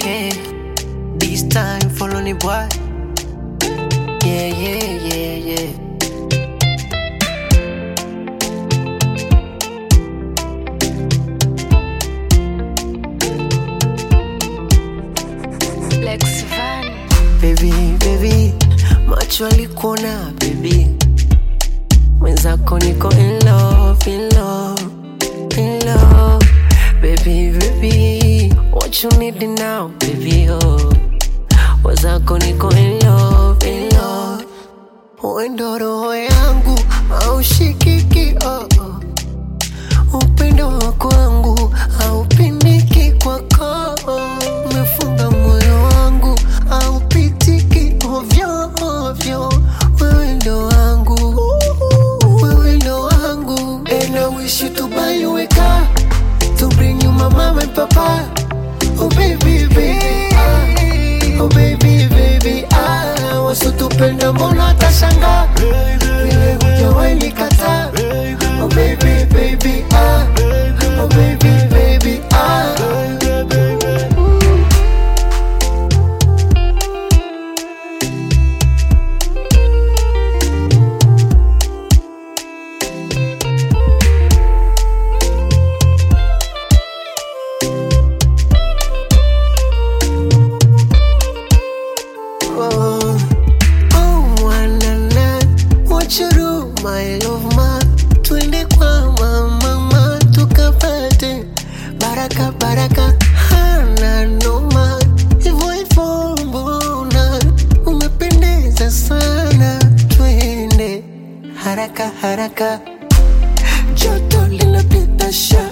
yeah. This time follow ni boy. Yeah, yeah, yeah, yeah. Lex Van. Baby, baby, macho alikuona baby, mwenzako niko in love, in love, in love. Baby, baby, what you need now, baby, oh. Mwenzako niko in love, in love. Wendo roho yangu haushikiki, oh, oh. Upendo wako wangu haupimiki kwako, umefunga moyo wangu haupitiki ovyo ovyo. Wewe ndo wangu, wewe ndo wangu, and I wish you to buy you a car to bring you my mama and papa. Oh baby baby, ah. oh baby baby, ah, wasitupenda mbona tashangaa vile hujawahi nikataa. Oh baby baby, ah, oh baby baby, ah. Oh, oh, wanana, what you do, my love ma, twende kwa mama tukapate baraka baraka, hana noma, hivyo hivyo mbona umependeza sana, twende haraka haraka, joto linapita sha